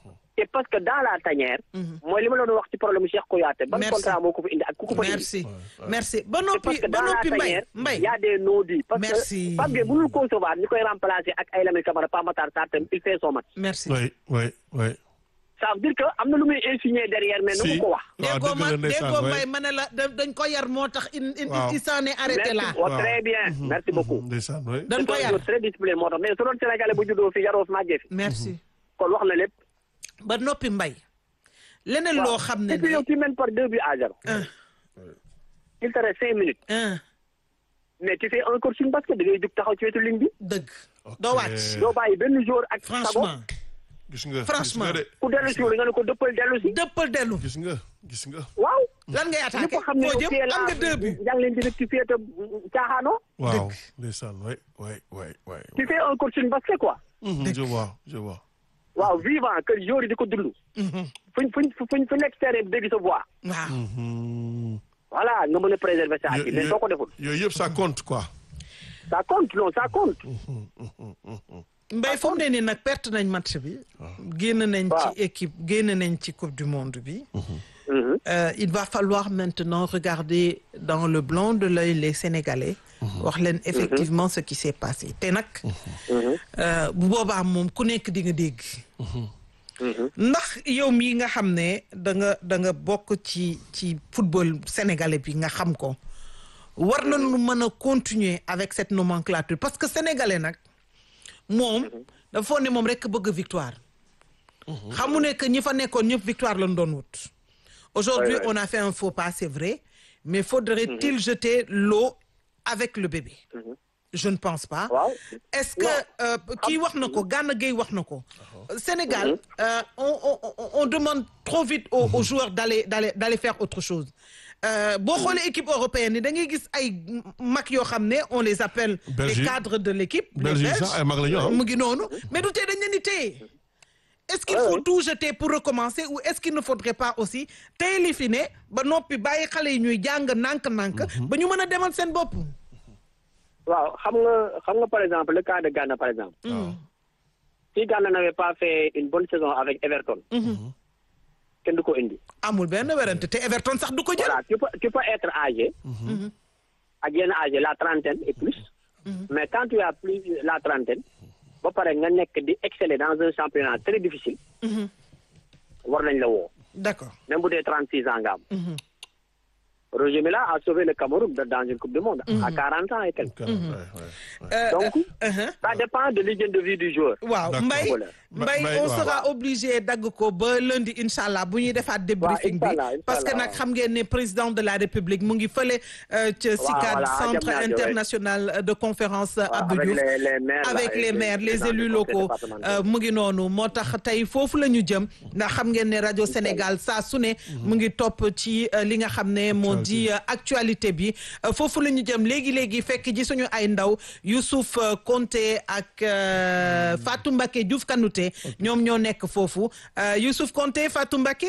c'est parce que dans la tanière. mooy li ma la doon wax ci problème Cheikh Kouyaté. ban Merci. contrat moo ko fi indi ak ku ko fa indi. merci merci ba c'est noppi parce que ba dans la noppi mbay tanière mbay y a des non-dits. parce Merci. que Pape Gueye mënul concevoir ñu koy remplacer ak ay Lamine Camara Pape Matar Sarr tam il fait son match. merci oui oui oui. ça veut dire que am na lu muy insigné derrière mais nu si mu ko wax. waaw déggoo dëgg ma la ndeysaan déggoo oui. mbay ma ne la da- dañ ko yar moo tax il il Waaw. il s'en est arrêté là merci oh, très bien merci beaucoup. ndeysaan oui. dañ ko c'est un yar jour très discipliné moo tax mais su doon Sénégalais bu juddoo fi yaroo fi màggee fi. merci kon wax na lépp. ba noppi mbay leneen loo xam ne et puis ne yow tu mènes par deux buts à zéro. un il te reste cinq minutes. un mais tu fais un coaching parce que da ngay jug taxaw ci wetu ligne bi. dëgg Ok. doo wàcc doo bàyyi benn jour ak sago franchement gis nga Franchement. gis nga de ku dellu si nga ne ko dëppal dellu si. dëppal dellu gis nga gis nga. waaw. lan ngay attaqué ñëpp xam ne foo yow jëm am nga deux buts yaa ngi leen di rectifier te caaxaanoo. waaw ndeysaan oui oui oui oui. tu fais un coaching parce que quoi. Mhm, je vois je vois. waaw vivant que jour yi di ko dund. fuñ fuñ fuñ fu nekk terrain bi dégg sa voix. waaw Mhm. voilà nga mën a préserver sa Yo- activité mais yo- soo ko deful. yooyu yëpp ça compte quoi. ça compte non ça compte. mbay fu mu ne nii nag perte nañ match bi génn nañ Waaw. ci équipe génn nañ ci coupe du monde bi Mhm. Euh, il va falloir maintenant regarder dans le blanc de l'œil les Sénégalais wax leen effectivement ce qui s'est passé te nag euh, bu boobaa moom ku nekk di nga dégg ndax yow mii nga xam ne da nga da nga bokk ci ci football sénégalais bi nga xam ko war nañu mën a continuer avec cette nomenclature parce que sénégalais nag moom dafa foog ne moom rekk bëgg victoire xamu ne que ñi fa nekkoon ñëpp victoire lañ doon wut aujourd'hui Ouais, ouais. on a fait un faux pas c'est vrai mais faudrait-il jeter l'eau avec le bébé je ne pense pas waaw. est-ce que euh, kii wax na ko Gana Gueye wax na ko Sénégal euh, on, on, on- on demande trop vite aux, aux joueurs d'aller d'aller d'aller faire autre chose Euh, boo xoolee équipe européenne ni da ngay gis ay mag yoo xam ne on les appelle les Belgique. cadres de l'équipe les Belgique Belges. sax ay mag la ñu ah. mu ngi noonu mais du tee dañ leen di téye est-ce qu'il Ouais, faut ouais. tout jeter pour recommencer ou est-ce qu'il ne faudrait pas aussi téye li fi ne ba noppi bàyyi xale yi ñuy jàng nànk-nànk ba ñu mën a demal seen bopp waaw xam nga xam nga par exemple le cas de Ghana par exemple. si Ghana n'avait pas fait une bonne saison avec Everton. kenn du ko indi. amul benn werante te Everton sax du ko jël voilà tu peux tu peux être âgé. ak yenn âgé la trentaine et plus. mais quand tu as plus la trentaine. ba pare nga nekk di exceller dans un championnat très difficile. war nañ la woo. d'accord même bu dee trente six ans nga am. Roger Mila a sauvé le Cameroun de- dans une coupe du monde. à quarante ans et quelques. Ouais, ouais, ouais. Euh, donc uh-huh. ça dépend de l'hygiène de vie du joueur. waaw D'accord. Mbaye Voilà. Mbaye Mbaye, on waaw. sera obligé dagg ko ba lundi incha allah bu ñuy defaat débriefing bi incha allah, incha parce que allah, nag waaw. xam ngeen ne président de la république mu ngi fële euh, ca CICAD voilà, centre Diamniadio, ouais. international de conférence Abdou avec Diouf les- les maires, là, avec et les les maires les présidents élus du conseil locaux départemental. euh, mu ngi noonu moo tax tey foofu la ñu jëm ndax xam ngeen ne rajo Sénégal saa su ne mu ngi topp ci euh, li nga xam ne moo di euh, actualité bi Euh, foofu la ñu jëm léegi léegi fekk ji suñu ay ndaw Youssouf euh, Konté ak euh, Fatou Mbacké Diouf Kanouté ñoom ñoo nekk foofu Euh, Youssouf Konté Fatou Mbacké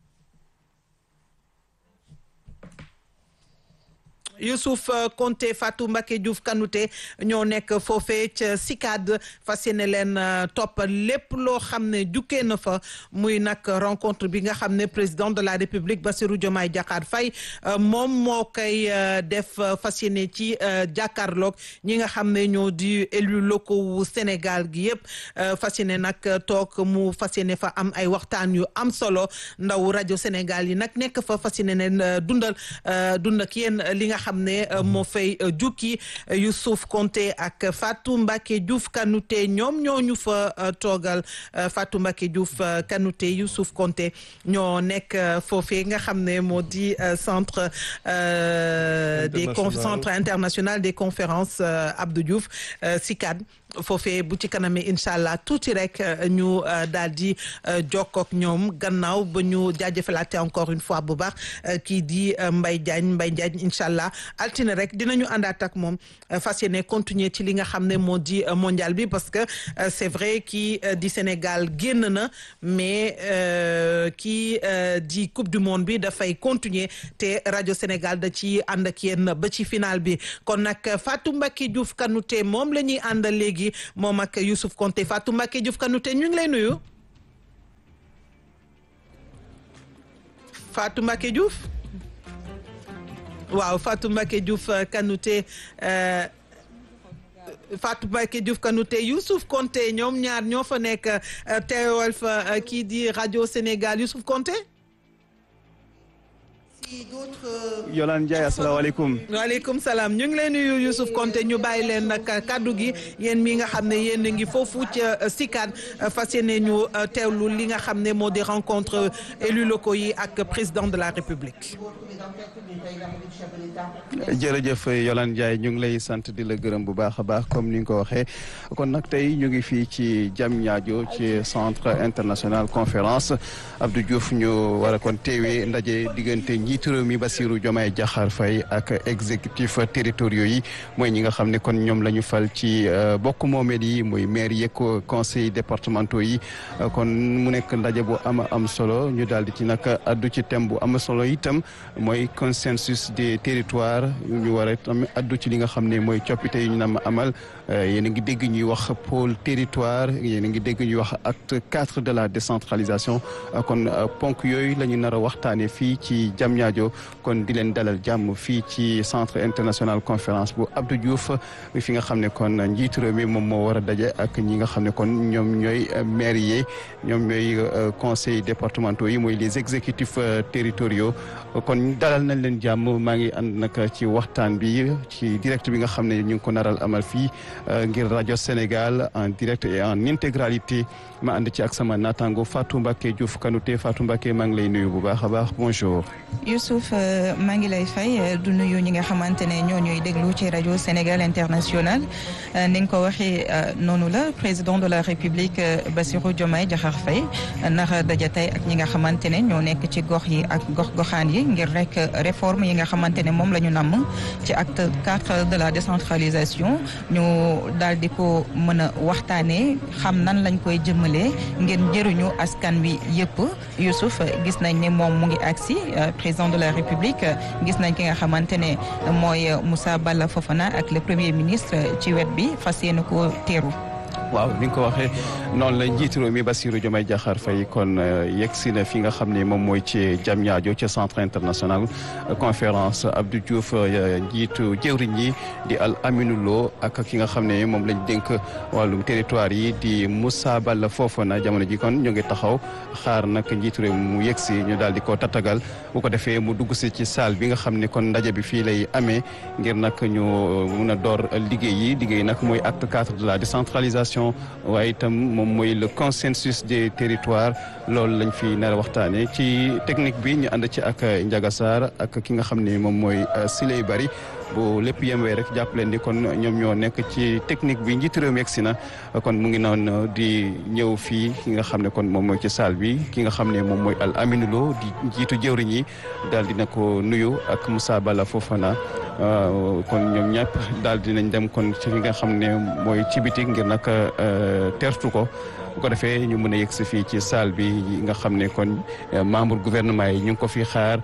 Youssouf euh, Konté Fatou Mbacké Diouf Kanouté ñoo nekk foofee ca CICAD fas yéene leen euh, topp lépp loo xam ne jukkee na fa muy nag rencontre bi nga xam ne président de la République Bassirou Diomaye Diakhar Faye euh, moom moo koy euh, def euh, fas yéene ci euh, jàkkaarloog ñi nga xam ne ñoo di élus locaux wu Sénégal gi yëpp euh, fas yéene nag toog mu fas yéene fa am ay waxtaan yu am solo ndaw rajo Sénégal yi nag nekk fa fas yéene leen euh, dundal euh, dund ak yéen euh, li nga xam ne euh, moo fay euh, jukki euh, Youssouf Konté ak Fatou Mbacké Diouf Kanouté ñoom ñoo ñu fa euh, toogal euh, Fatou Mbacké Diouf euh, Kanouté Youssouf Konté ñoo nekk euh, foofee nga xam ne moo di euh, centre euh, des con- International. centre international des conférences euh, Abdou Diouf euh, CICAD foofee bu ci kanamee incha allah tuuti rek euh, ñu euh, daal di euh, jokkook ñoom gannaaw ba ñu jaajëfalaate encore une fois bu baax euh, kii di euh, Mbaye Diagne Mbaye Diagne incha allah altine rek dinañu àndaat ak moom euh, fas yéene continuer ci li nga xam ne moo di euh, mondial bi parce que euh, c'est vrai kii euh, di Sénégal génn na mais euh, kii euh, di coupe du monde bi dafay continuer te rajo Sénégal da ci ànd ak yéen ba ci final bi kon nag Fatou Mbacké Diouf Kanouté moom la ñuy àndal léegi moom ak Youssouf Konté Fatou Mbacké Diouf Kanouté ñu ngi lay nuyu. Fatou Mbacké Diouf waaw Fatou Mbacké Diouf Kanouté Fatou Mbacké Diouf Kanouté Youssouf Konté ñoom ñaar ñoo fa nekk teewal fa kii di rajo Sénégal Youssouf Konté Yolande Ndiaye asalaamaaleykum. waaleykum salaam ñu ngi leen nuyu Youssouf Konté ñu bàyyi leen nag kaddu gi yéen mi nga xam ne yéen a ngi foofu ca SICAD fas yéene ñu teewlu li nga xam ne moo di rencontre élus locaux yi ak président de la République. jërëjëf Yolande Ndiaye ñu ngi lay sant di la gërëm bu baax a baax comme ni nga ko waxee kon nag tey ñu ngi fii ci Diamniadio ci centre international conférence Abdou Diouf ñu war a kon teewee ndaje diggante njiitu réew mi Bassirou Diomaye Diakhar Faye ak exécutif territoriaux yi mooy ñi nga xam ne kon ñoom la ñu fal ci bokk moomeel yi muy maire yeeg conseil départementaux yi kon mu nekk ndaje bu am am solo ñu daal di ci nag addu ci thème bu am solo itam mooy consensus des territoires ñu war a tam addu ci li nga xam ne mooy coppite yi ñu nam amal yéen a ngi dégg ñuy wax pôle territoire yéen a ngi dégg ñuy wax acte quatre de la décentralisation kon ponk yooyu la ñu nar a waxtaanee fii ci Diamniadio kon di leen dalal jàmm fii ci centre international conférence bu Abdou Diouf fi nga xam ne kon njiitu réew mi moom moo war a daje ak ñi nga xam ne kon ñoom ñooy maire yi ñoom ñooy conseil départementaux yi mooy les exécutifs territoriaux kon dalal nañ leen jàmm maa ngi ànd nag ci waxtaan bi ci direct bi nga xam ne ñu ngi ko naral amal fii ngir rajo Sénégal en direct et en intégralité ma ànd ci ak sama naataango Fatou Mbacké Diouf Kanouté Fatou Mbacké maa ngi lay nuyu bu baax a baax bonjour. Youssouf maa ngi lay fay du nuyu ñi nga xamante ne ñoo ñuy déglu ci rajo Sénégal international ni nga ko waxee noonu la président de la République Bassirou Diomaye Diakhar Faye nara daja tey ak ñi nga xamante ne ñoo nekk ci gox yi ak gox goxaan yi ngir rek réforme yi nga xamante ne moom la ñu namm ci acte quatre de la décentralisation ñu daal di ko mën a waxtaanee xam nan lañ koy jëmmalee ngir njëriñu askan wi yëpp Youssouf gis nañ ne moom mu ngi agsi président de la République gis nañ ki nga xamante ne mooy Moussa Balla Fofana ak le premier ministre ci wet bi fas yéene ko teeru waaw ni nga ko waxee noonu la njiitu réew mi Bassirou Diomaye Diakhar Faye kon yegg si na fi nga xam ne moom mooy ci Diamniadio ci centre international conférence Abdou Diouf njiitu jëwriñ yi di Al Aminou Lo ak ki nga xam ne moom lañ dénk wàllum territoire yi di Moussa Balla Fofana jamono ji kon ñu ngi taxaw xaar nag njiitu réew mu yegg si ñu daal di ko tatagal bu ko defee mu dugg si ci salle bi nga xam ne kon ndaje bi fii lay amee ngir nag ñu mun a door liggéey yi liggéey nag mooy acte quatre de la décentralisation waaye itam moom mooy le consensus des territoires loolu lañ fi nar a waxtaanee ci technique bi ñu ànd ci ak Ndiaga Sarr ak ki nga xam ne moom mooy Siley Bari bu lépp yemwee rek jàpp leen ni kon ñoom ñoo nekk ci technique bi njiitu réew mi egsi na kon mu ngi noonu di ñëw fii ki nga xam ne kon moom mooy ci salle bi ki nga xam ne moom mooy Al Aminou Lo di njiitu jëwriñ yi daal dina ko nuyu ak Moussa Balla Fofana kon ñoom ñëpp daal dinañ dem kon ci fi nga xam ne mooy ci biti ngir nag tertu ko bu ko defee ñu mën a yegg si fii ci salle bi nga xam ne kon membre gouvernement yi ñu ngi ko fi xaar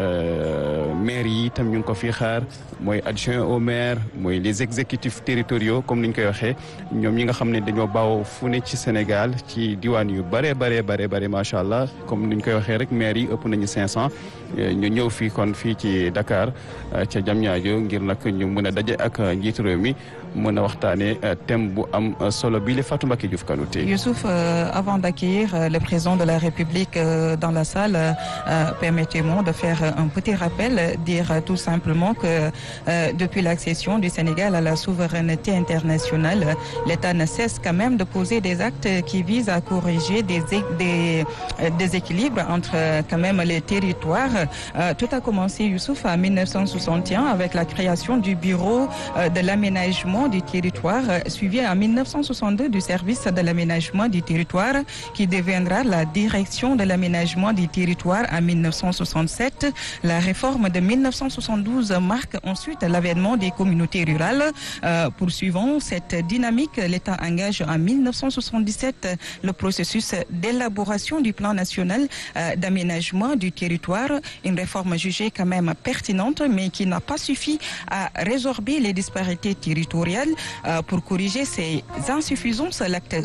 maire yi itam ñu ngi ko fi xaar mooy adjoint au maire mooy les exécutifs territoriaux comme ni ñu koy waxee ñoom ñi nga xam ne dañoo baaw fu ne ci Sénégal ci diwaan yu bare bare bare bare macha allah comme ni ñu koy waxee rek maire yi ëpp nañu 500 ñu ñëw fii kon fii ci Dakar ca Diamniadio ngir nag ñu mën a daje ak njiitu réew mi mën a waxtaanee thème bu am solo bii la Fatou Mbacké Diouf Kanouté. Youssouf, euh, avant d'accueillir euh, le président de la République euh, dans la salle, permettez-moi de faire un petit rappel, dire tout simplement que depuis l'accession du Sénégal à la souveraineté internationale, l'État ne cesse quand même de poser des actes qui visent à corriger des, des déséquilibres entre quand même les territoires. tout a commencé, Youssouf, en 1961 avec la création du Bureau de l'aménagement du territoire, suivi en 1962 du service de l'aménagement du territoire qui deviendra la direction de l'aménagement du territoire en 1967. La réforme de 1972 marque ensuite l'avènement des communautés rurales. Euh, poursuivant cette dynamique, l'État engage en 1977 le processus d'élaboration du plan national euh, d'aménagement du territoire, une réforme jugée quand même pertinente mais qui n'a pas suffi à résorber les disparités territoriales. Euh, pour corriger ces insuffisances, l'acte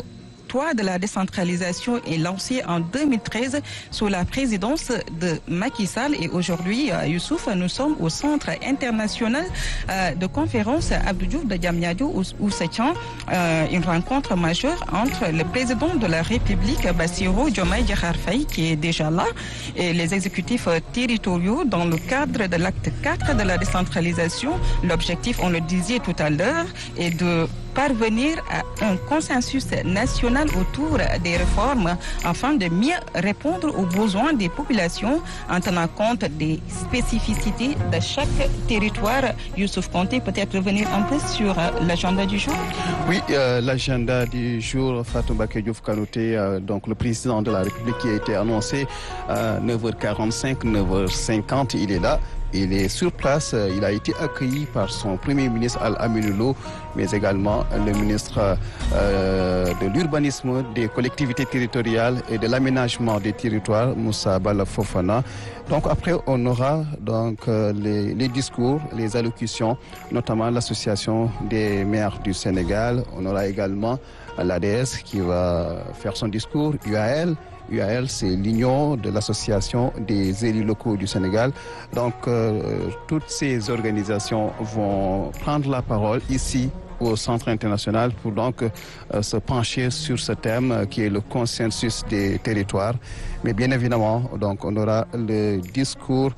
3 de la décentralisation est lancé en 2013 sous la présidence de Macky Sall. Et aujourd'hui, Youssouf, nous sommes au Centre international de conférence Abdou Diouf de Diamniadio où se tient une rencontre majeure entre le président de la République, Bassirou Diomaye Diakhar Faye, qui est déjà là, et les exécutifs territoriaux dans le cadre de l'acte 4 de la décentralisation. L'objectif, on le disait tout à l'heure, est de parvenir à un consensus national autour des réformes afin de mieux répondre aux besoins des populations en tenant compte des spécificités de chaque territoire. Youssouf Conté, peut-être revenir un peu sur l'agenda du jour Oui, euh, l'agenda du jour, Fatou Diouf Kanouté, euh, donc le président de la République qui a été annoncé à 9h45, 9h50, il est là. Il est sur place, il a été accueilli par son premier ministre Al-Aminoulo, mais également le ministre euh, de l'urbanisme, des collectivités territoriales et de l'aménagement des territoires, Moussa Bala Fofana. Donc après, on aura donc euh, les, les, discours, les allocutions, notamment l'association des maires du Sénégal. On aura également l'ADS qui va faire son discours, UAL. UAL, c'est l'union de l'association des élus locaux du Sénégal. Donc, euh, toutes ces organisations vont prendre la parole ici au Centre international pour donc euh, se pencher sur ce thème euh, qui est le consensus des territoires. Mais bien évidemment, donc, on aura le discours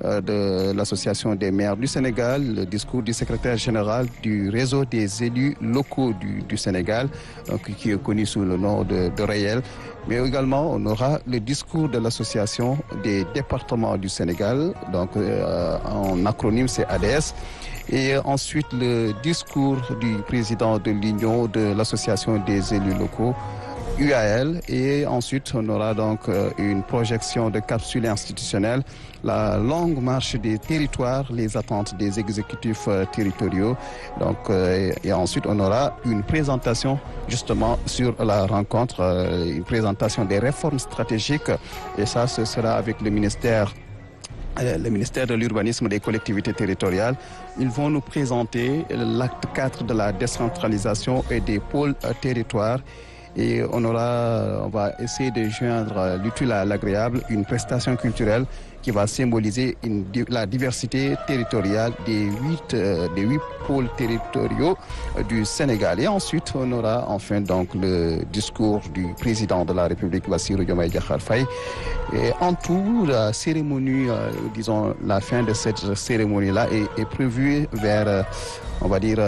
de l'Association des maires du Sénégal, le discours du secrétaire général du réseau des élus locaux du, du Sénégal, donc, qui est connu sous le nom de, de Réel. Mais également, on aura le discours de l'Association des départements du Sénégal, donc euh, en acronyme c'est ADS. Et ensuite, le discours du président de l'Union de l'Association des élus locaux, UAL et ensuite on aura donc une projection de capsule institutionnelle, la longue marche des territoires, les attentes des exécutifs territoriaux. Donc et, et ensuite on aura une présentation justement sur la rencontre, une présentation des réformes stratégiques et ça ce sera avec le ministère le ministère de l'urbanisme des collectivités territoriales. Ils vont nous présenter l'acte 4 de la décentralisation et des pôles territoires et on aura, on va essayer de joindre l'utile à l'agréable, une prestation culturelle qui va symboliser une, la diversité territoriale des huit, euh, des huit pôles territoriaux du Sénégal. Et ensuite, on aura enfin donc le discours du président de la République, Bassirou Diomaye Diakhar Faye. Et en tout, la cérémonie, euh, disons, la fin de cette cérémonie-là est, est, prévue vers, euh, on va dire,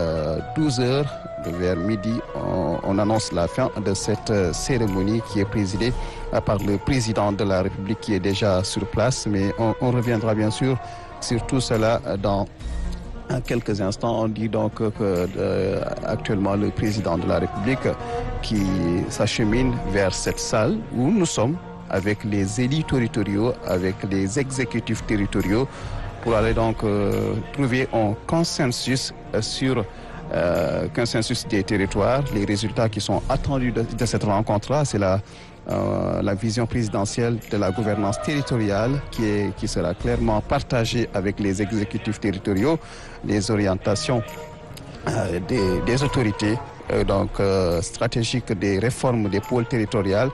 12 heures vers midi, on, on, annonce la fin de cette cérémonie qui est présidée par le président de la République qui est déjà sur place. Mais on, on reviendra bien sûr sur tout cela dans quelques instants. On dit donc que euh, actuellement le président de la République qui s'achemine vers cette salle où nous sommes avec les élus territoriaux, avec les exécutifs territoriaux pour aller donc euh, trouver un consensus sur euh, consensus des territoires. Les résultats qui sont attendus de, de cette rencontre-là, c'est la, euh, la vision présidentielle de la gouvernance territoriale qui, est, qui sera clairement partagée avec les exécutifs territoriaux, les orientations euh, des, des, autorités donc stratégiques des réformes des pôles territoriales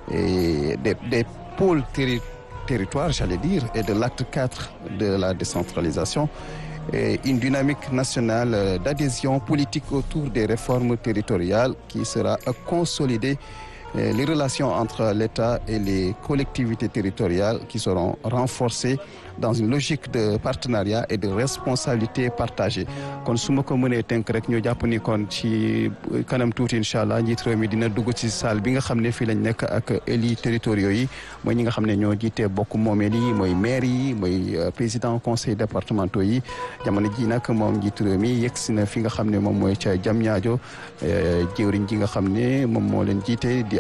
et des, des pôles terri territoires, j'allais dire, et de l'acte 4 de la décentralisation et une dynamique nationale d'adhésion politique autour des réformes territoriales qui sera consolidée les relations entre l'État et les collectivités territoriales qui seront renforcées dans une logique de partenariat et de responsabilité partagée kon su ma ko mënee tënk rek ñu jàpp ni kon ci kanam tuuti incha allah njiit réew mi dina dugg ci salle bi nga xam ne fii lañ nekk ak élus territoriaux yi mooy ñi nga xam ne ñoo jiite bokk moomeel yi mooy maire yi mooy président conseil départementaux yi jamono ji nag moom njiit réew mi yegg si na fi nga xam ne moom mooy ca Diamniadio jëwriñ ji nga xam ne moom moo leen jiite di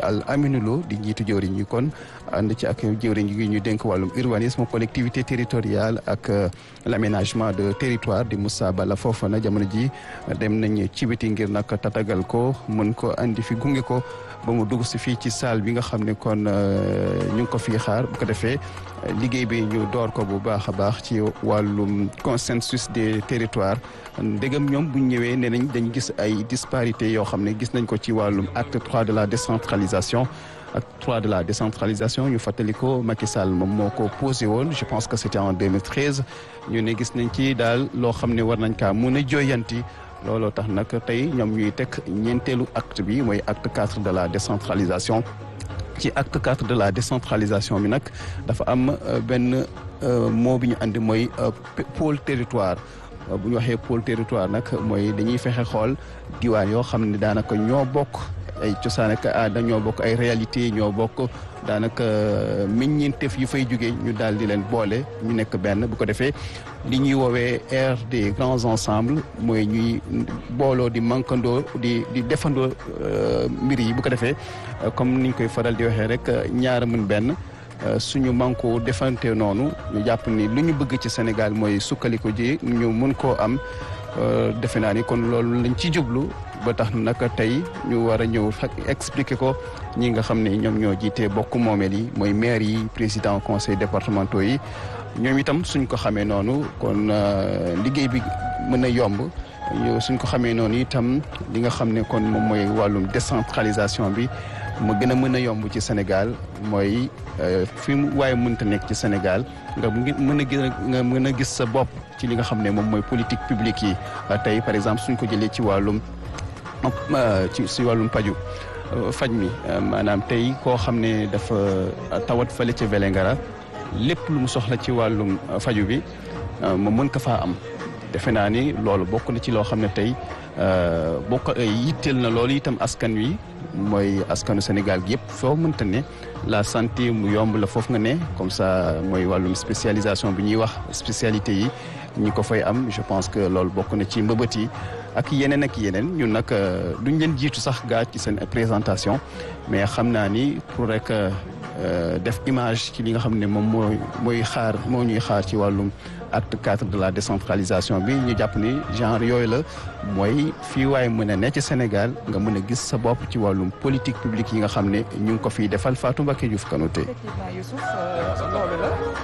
Al Aminou Lo di njiitu jëwriñ ñi kon ànd ci ak jëwriñ yi ñu dénk wàllum urbanisme collectivité territoriale ak l'aménagement de territoire di Moussa Bala Fofana jamono ji dem nañ ci biti ngir nag tatagal ko mën ko andi fi gunge ko ba mu dugg si fii ci salle bi nga xam ne kon ñu ngi ko fii xaar bu ko defee liggéey bi ñu door ko bu baax a baax ci wàllum consensus des territoires ndegam ñoom bu ñëwee nee nañ dañ gis ay disparités yoo xam ne gis nañ ko ci wàllum acte trois de la décentralisation acte trois de la décentralisation ñu fàttali ko Macky Sall moom moo ko posé woon je pense que c'était en 2013 ñu ne gis nañ ci daal loo xam ne war nañ kaa mun a jooyanti looloo tax nag tey ñoom ñuy teg ñeenteelu acte bi mooy acte quatre de la décentralisation ci acte quatre de la décentralisation bi nag dafa am benn mot bi ñu andi mooy pôle territoire bu ñu waxee pôle territoire nag mooy dañuy fexe xool diwaan yoo xam ne daanaka ñoo bokk ay cosaan ak aada ñoo bokk ay réalité ñoo bokk daanaka meññeenteef yu fay jóge ñu daal di leen boole ñu nekk benn bu ko defee li ñuy woowee ère des grands ensembles mooy ñuy booloo di mankandoo di di defandoo mbir yi bu ko defee comme niñ koy faral di waxee rek ñaara mën benn suñu manko defante noonu ñu jàpp ni lu ñu bëgg ci Sénégal mooy sukkaliku ji ñu mun koo am defe naa ni kon loolu lañ ci jublu ba tax nag tey ñu war a ñëw expliquer ko ñi nga xam ne ñoom ñoo jiite bokk moomeel yi mooy maire yi président conseil départementaux yi ñoom itam suñ ko xamee noonu kon liggéey bi mën a yomb suñ ko xamee noonu itam li nga xam ne kon moom mooy wàllum décentralisation bi mu gën a mën a yomb ci Sénégal mooy fi mu waaye mënta nekk ci Sénégal nga mën a gis nga mën a gis sa bopp ci li nga xam ne moom mooy politique publique yi tey par exemple suñ ko jëlee ci wàllum ci si wàllum paju faj mi maanaam tey koo xam ne dafa tawat fële ca Vélingara lépp lu mu soxla ci wàllum faju bi mu mën ko faa am defe naa ni loolu bokk na ci loo xam ne tey bokk yitteel na loolu itam askan wi mooy askanu Sénégal gi yëpp foo mënta ne la santé mu yomb la foofu nga ne comme ça mooy wàllum spécialisation bi ñuy wax spécialité yi ñi ko fay am je pense que loolu bokk na ci mbëbët yi ak yeneen ak yeneen ñun nag duñ leen jiitu sax gaa ci seen présentation mais xam naa ni pour rek def image ci li nga xam ne moom mooy mooy xaar moo ñuy xaar ci wàllum acte quatre de la décentralisation bi ñu jàpp ni genre yooyu la mooy fii waaye mën a ne ci Sénégal nga mën a gis sa bopp ci wàllum politique publique yi nga xam ne ñu ngi ko fiy defal Fatou Mbacké Diouf Kanouté. effectivement Youssouf loolu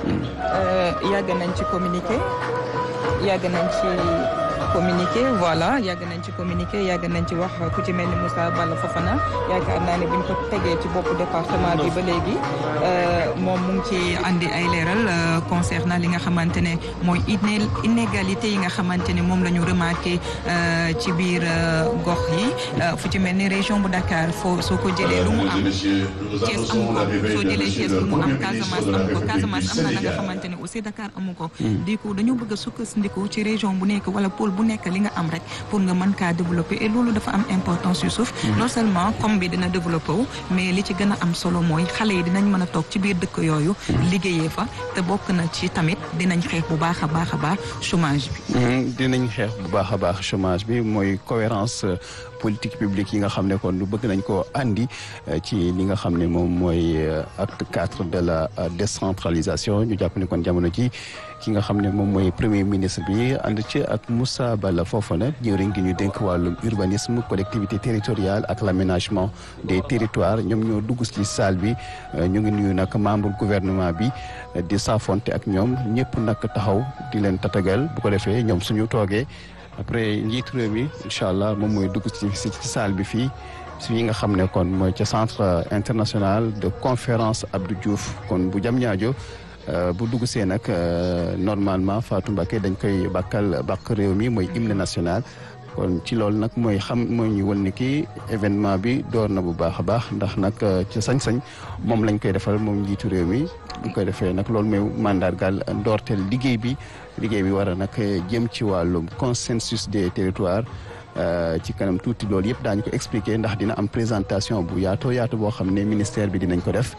la. yàgg nañ ci communiqué yàgg nañ ci communiqué voilà yàgg nañ ci communiqué yàgg nañ ci wax ku ci mel ni Moussa Balla Fofana yaakaar naa ne buñ ko tegee ci bopp département bi ba léegi moom mu ngi ci andi ay leeral concernant li nga xamante ne mooy inégalité yi nga xamante ne moom la ñu remarqué ci biir gox yi fu ci mel ni région bu Dakar foo soo ko jëlee lu mu am Thiès amu ko soo jëlee Thiès lu mu am Casamance amu ko Casamance am na la nga xamante ne aussi Dakar amu ko di ko dañoo bëgg a sukkandiku ci région bu nekk wala pôle bu nekk li nga am rek pour nga mën kaa développer et loolu dafa am importance yu suuf non seulement comme bi dina développer wu mais li ci gën a am solo mooy xale yi dinañ mën a toog ci biir dëkk yooyu liggéeyee fa te bokk na ci tamit dinañ xeex bu baax a baax a baax chômage bi dinañ xeex bu baax a baax chômage bi mooy cohérence politique publique yi nga xam ne kon lu bëgg nañ koo andi ci li nga xam ne moom mooy acte quatre de la décentralisation ñu jàpp ne kon jamono ji ki nga xam ne moom mooy premier ministre bi ànd ci ak Moussa Balla Fofana jëwriñ gi ñu dénk wàllum urbanisme collectivité territoriale ak l'aménagement des territoires ñoom ñoo dugg ci salle bi ñu ngi nuyu nag membre gouvernement bi di saafonte ak ñoom ñëpp nag taxaw di leen tatagal bu ko defee ñoom suñu toogee après njiitu réew mi incha allah moom mooy dugg ci ci salle bi fii si yi nga xam ne kon mooy ca centre international de conférence Abdou Diouf kon bu jam ñaajo bu dugg see nag normalement Fatou Mbacké dañ koy bàkkal bàkk réew mi mooy hymne national kon ci loolu nag mooy xam mooy ñu won ni kii événement bi door na bu baax a baax ndax nag ci sañ-sañ moom lañ koy defal moom njiitu réew mi bu koy defee nag loolu mooy mandargal ndoorteel liggéey bi liggéey bi war a nag jëm ci wàllum consensus des territoires ci kanam tuuti loolu yëpp daañu ko expliquer ndax dina am présentation bu yaatoo yaatu boo xam ne ministère bi dinañ ko def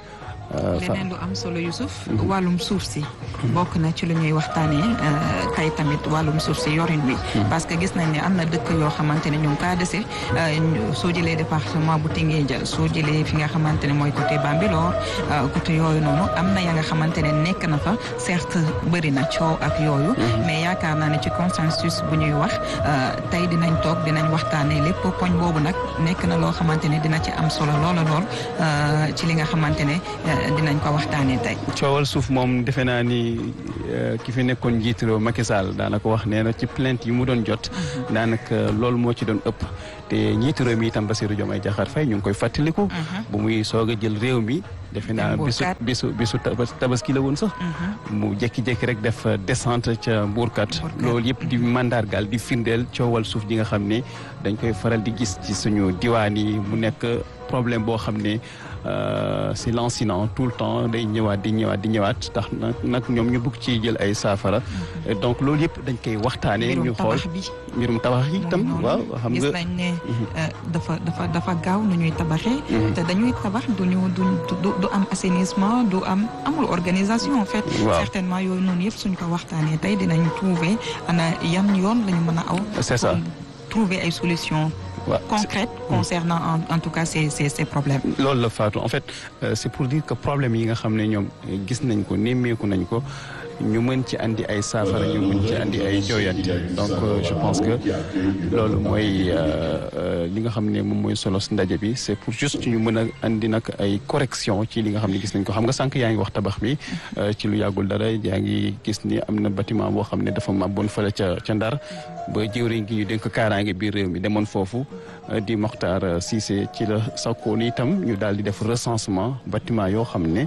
leneen lu am solo Youssouf wàllum suuf si bokk na ci lu ñuy waxtaanee tey tamit wàllum suuf si yorin wi parce que gis nañ ne am na dëkk yoo xamante ne ñu ngi kaa dese soo jëlee département bu Tinguède soo jëlee fi nga xamante ne mooy côté Bambilor côté yooyu noonu am na ya nga xamante ne nekk na fa certes bëri na coow ak yooyu mais yaakaar naa ne ci consensus bu ñuy wax tey dinañ toog dinañ waxtaanee lépp poñ boobu nag nekk na loo xamante ne dina ci am solo loola lool ci li nga xamante ne dinañ ko waxtaanee tey. coowal suuf moom defe naa ni ki fi nekkoon njiitu réew Macky Sall daanaka wax nee na ci plainte yi mu doon jot. daanaka loolu moo ci doon ëpp. te njiitu réew mi itam Bassirou Diomaye Diakhar Faye ñu ngi koy fàttaliku. bu muy soog a jël réew mi. defe naa bisu bisu bisu tabaski la woon sax. mu jékki-jékki rek def descente ca Mbourkat. loolu yëpp di mandargaal di firndeel coowal suuf ji nga xam ne dañ koy faral di gis ci suñu diwaan yi mu nekk problème boo xam ne. c'est lancinant tout le temps day ñëwaat di ñëwaat di ñëwaat tax nag nag ñoom ñu bëgg ci jël ay saafara donc loolu yëpp dañ koy waxtaanee ñu xool mbirum tabax yi itam waaw xam nga gis nañ ne dafa dafa dafa gaaw nu ñuy tabaxee te dañuy tabax duñu duñ du am assainissement du am amul organisation en fait certainement yooyu noonu yëpp suñ ko waxtaanee tey dinañ trouver ana yan yoon lañu mën a aw c'est ça trouver ay solutions Ouais. concrètes concernant en, en tout cas ces ces ces problèmes. loolu la Fatou en fait euh, c'est pour dire que problème yi nga xam ne ñoom gis nañ ko nemmeeku nañ ko ñu mën ci andi ay saafara ñu mën ci andi ay jooyante donc euh, je pense que loolu mooy li nga xam ne moom mooy solo si ndaje bi c'est pour juste ñu mën a andi nag ay correction ci li nga xam ne gis nañ ko xam nga sànq yaa ngi wax tabax bi ci lu yàggul dara yaa ngi gis ni am na bâtiment boo xam ne dafa màbboon fële ca ca Ndar ba jëwriñ gi ñu dénk kaaraange biir réew mi demoon foofu di Mokhtar Cissé ci la sakkoon itam ñu daal di def recensement bâtiment yoo xam ne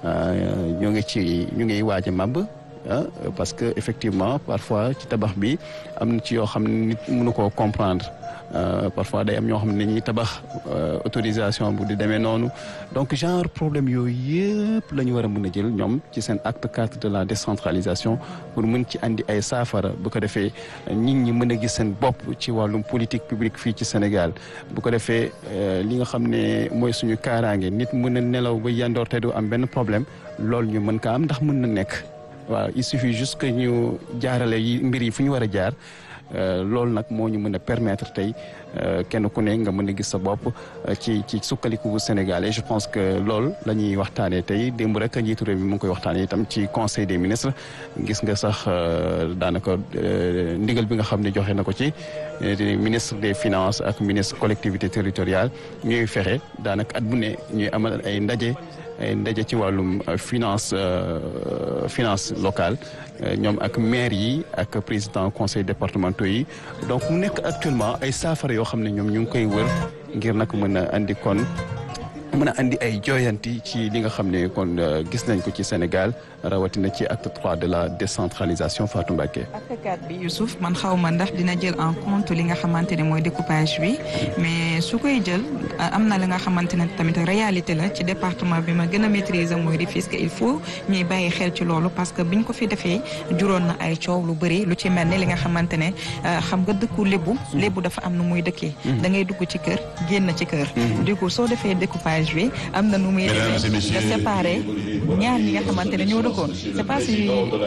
ñoo ngi ci ñu ngi waaj a màbb parce que effectivement parfois ci tabax bi am na ci yoo xam ne nit mënu koo comprendre parfois day am ñoo xam ne ñuy tabax autorisation bu di demee noonu donc genre problème yooyu yëpp la ñu war a mën a jël ñoom ci seen acte cadre de la décentralisation pour mën ci andi ay saafara bu ko defee nit ñi mën a gis seen bopp ci wàllum politique publique fii ci Sénégal bu ko defee li nga xam ne mooy suñu kaaraange nit mën a nelaw ba yandoor te du am benn problème loolu ñu mën ko am ndax mën na nekk waaw il suffit juste que ñu jaarale yi mbir yi fu ñu war a jaar loolu nag moo ñu mën a permettre tey kenn ku ne nga mën a gis sa bopp ci ci sukkaliku bu Sénégal et je pense que loolu la ñuy waxtaanee tey démb rek njiitu réew mi mu ngi koy waxtaanee itam ci conseil des ministres gis nga sax daanaka ndigal bi nga xam ne joxe na ko ci ministre des finances ak ministre collectivité territoriale ñuy fexe daanaka at bu ne ñuy amal ay ndaje. ay ndaje ci wàllum finance finance locale ñoom ak maire yi ak président conseil départementaux yi donc mu nekk actuellement ay saafara yoo xam ne ñoom ñu ngi koy wër ngir nag mën a andi kon mën a andi ay jooyanti ci li nga xam ne kon gis nañ ko ci Sénégal rawatina ci acte trois de la décentralisation Fatou Mbacké. acte quatre bi Youssouf man xaw ma ndax dina jël en compte li nga xamante ne mooy découpage bi mais su koy jël am na li nga xamante ne tamit réalité la ci département bi ma gën a maîtriser mooy Rufisque il faut ñuy bàyyi xel ci loolu parce que biñ ko fi defee juróon na ay coow lu bëri lu ci mel ne li nga xamante ne xam nga dëkku lébu lébu dafa am nu muy dëkkee. da ngay dugg ci kër génn ci kër. du coup soo defee découpage bi am na nu muy defee nga séparé ñaar ñi nga xamante ne ñoo dëkkoon c'est pas si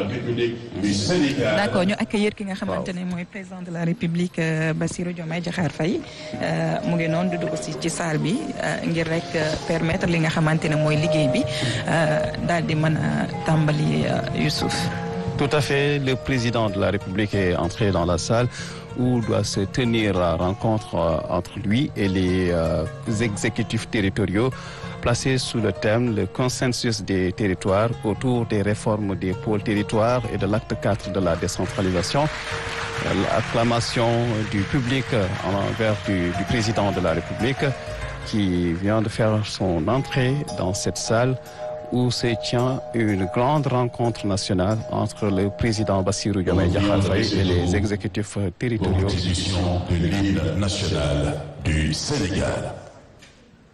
d'accord ñu accueillir ki nga xamante ne mooy président de la république Bassirou Diomaye Diakhar Faye mu ngi noonu di dugg si ci salle bi ngir rek permettre li nga xamante ne mooy liggéey bi daal di mën a tàmbali Youssouf Tout à fait le président de la république est entré dans la salle où doit se tenir la rencontre entre lui et les euh, exécutifs territoriaux placés sous le thème le consensus des territoires autour des réformes des pôles territoires et de l'acte 4 de la décentralisation. L'acclamation du public envers du, du président de la République qui vient de faire son entrée dans cette salle où se tient une grande rencontre nationale entre le président Bassirou Diomaye Diakhar Faye et les exécutifs territoriaux. Constitution de l'hymne national du Sénégal.